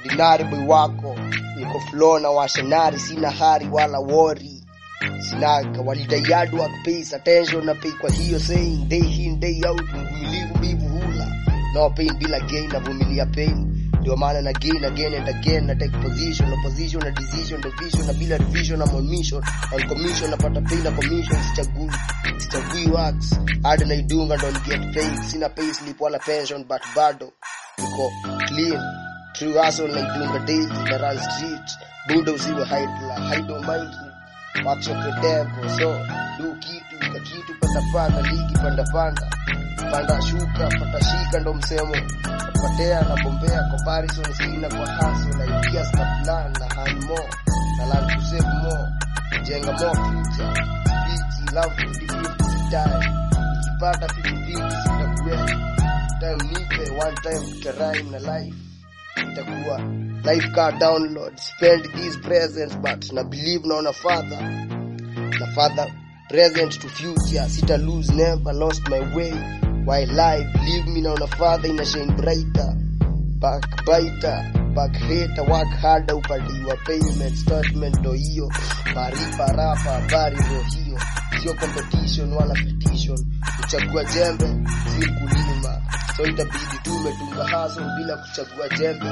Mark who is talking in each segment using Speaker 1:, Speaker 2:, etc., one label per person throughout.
Speaker 1: ordinary boy wako niko flow na washenari sina hari wala wori sinaga walidai work pays attention na pay kwa hiyo saying day in day out mvumilivu mbivu hula no pain bila gain navumilia pain ndio maana na gain again and again na take position na position na decision na vision na bila revision na on mission on commission napata pay na commission sichagui sichagui works hadi naidunga ndo get paid sina pay slip wala pension but bado niko clean true hustle naidunga daily na run street buda usiwe hide hide don't mind workshop the devil so do kitu ka kitu panda panda ligi panda panda panda shuka pata shika ndo msemo patea na bombea comparison sina kwa hustle na ideas na plan na hand more na learn to save more jenga more future speech love 50 time kipata 50 sitakuwa time nipe one time tutarime na life itakuwa life car download spend these presents but na believe naona father na father present to future sita lose never lost my way while I believe me naona father ina shine brighter backbiter back hater work harder upadiwa payment statement ndo hiyo maarifa rapa habari ndo hiyo sio competition wala petition kuchagua jembe si kulima so itabidi tumetunga haso bila kuchagua jembe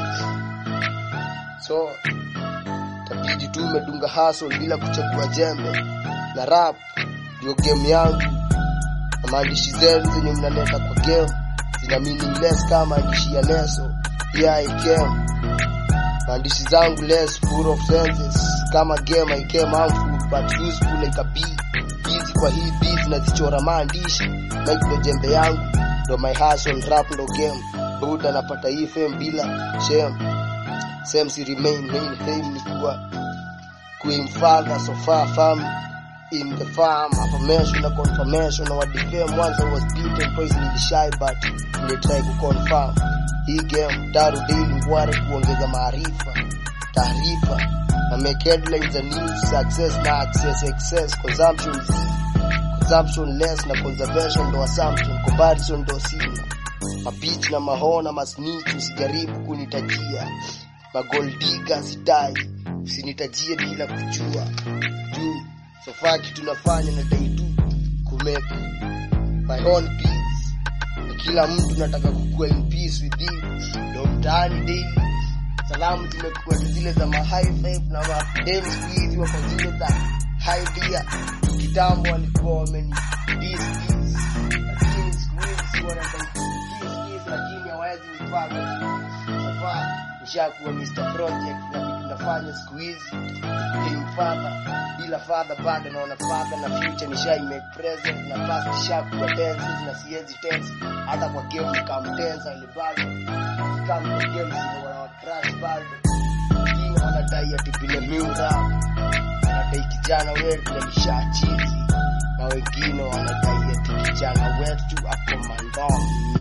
Speaker 1: so itabidi tumedunga hustle bila kuchagua jembe na rap ndio game yangu na maandishi zenu zenye mnaleta kwa game zina meaningless kama maandishi ya leso yeah I came maandishi zangu less full of senses kama game I came harmful but useful like a bee hizi kwa hii beat nazichora maandishi like ndo jembe yangu ndo my hustle rap ndo game buda napata hii fame bila shame same si remain main fame ni kuwa queen father so far fam in the farm affirmation na confirmation na wadifame once I was beaten twice nilishy but nilitry ku confirm hii game daru daily ngware kuongeza maarifa taarifa na make headlines za news success na access excess consumption z consumption less na conservation ndo assumption comparison ndo sina mabich na mahona masnich usijaribu kunitajia magoldiga sidai usinitajie bila kujua juu sofaa kitu nafanya na dai tu kumake my own peace na kila mtu nataka kukuwa in peace with you ndo mtaani daily salamu zimekuwa ni zile za ma high five na madem siku hizi wako zile za high beer kitambo walikuwa wameni peace peace lakini siku hizi si wanadai peace peace lakini hawawezi nipata safaa nishakuwa Mr. Project na vitu nafanya siku hizi game father bila father bado naona father na future nishai make present na past nishakuwa tenses na siwezi tense hata kwa game nikamtensa ile bado kama kwa game zile wana crash bado wengine wanadai ati vile miura wanadai kijana wetu alishachizi na wengine wanadai ati kijana wetu ako mandom